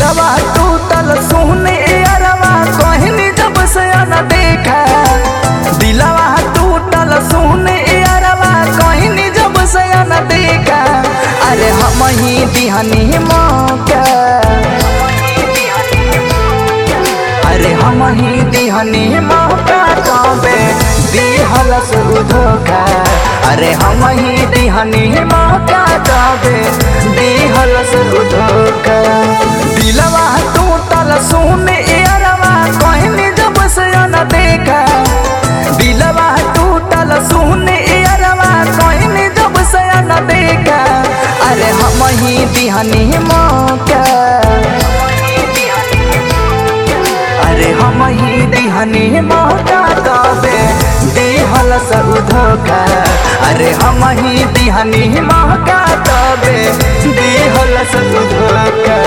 दिलवा टूटल सुने अरवा कहनी जब से न देखा दिलवा टूटल सुने अरवा कहनी जब से न देखा अरे हम ही दिहनी मौका अरे हम ही दिहनी मौका तबे दिहल से धोखा अरे हम ही दिहनी मौका तबे दिहल से धोखा दिलवा टूटल सुने अरवा कहनी जब से न देखा दिलवा टूटल सुने अरवा कहनी जब से न देखा अरे हम ही दिहनी मौका अरे हम ही दिहनी मौका तबे दिहल सब धोखा अरे हम ही दिहनी मौका तबे दिहल सब धोखा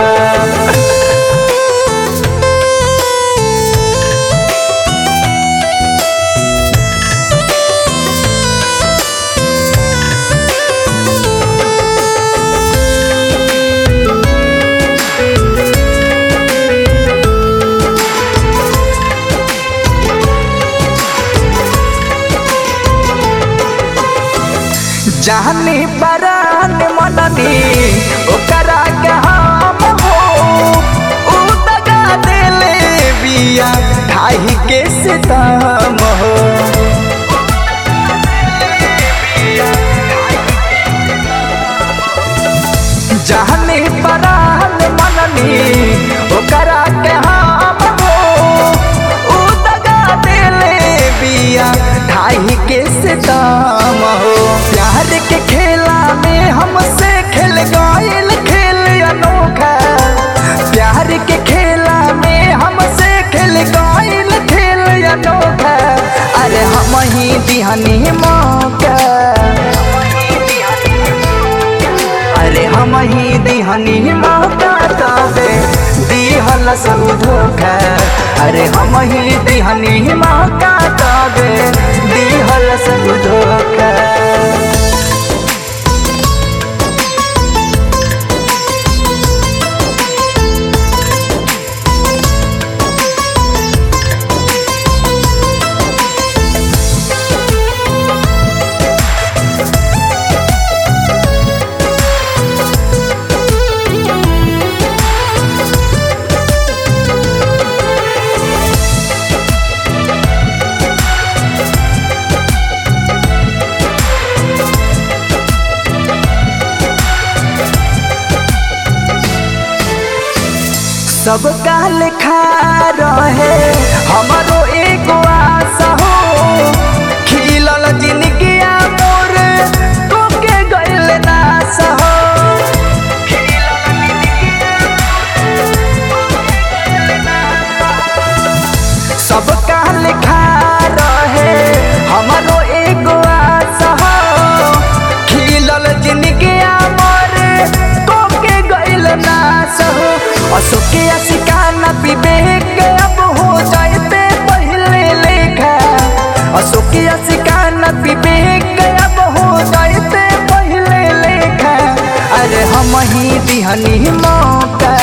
जानी परान मननी ओकरा के हम हो उ दगा देले बिया ढाई के सितम हो जानी परान मननी ओकरा के हम हो उ दगा देले बिया ढाई के सितम हो प्यार के खेला में हमसे खेल गईल खेल अनोखा प्यार के खेला में हमसे खेल गईल खेल अनोखा अरे हम ही दिहनी मौका अरे हम ही दिहनी मौका तबे दिहल सब धोखा अरे हम ही दिहनी मौका तबे दिहल सब धोखा सब काल खा रहे हमारो एगो आशा हो खिलल जिंदगी मोर कोके गइल नाश हो सब काल खा रहे हमारो एगो आशा हो खिलल जिंदगी मोर कोके गइल नाश हो अशोके अशिकाना विवेक अब हो जाते पहले लेखा अशोके अशिकाना विवेक अब हो जाते पहले लेखा अरे हम ही दिहनी मौका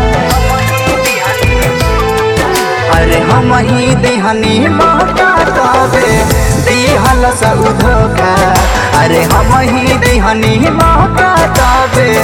अरे हम ही दिहनी मौका तबे दिहल सब धोखा अरे हम ही दिहनी मौका तबे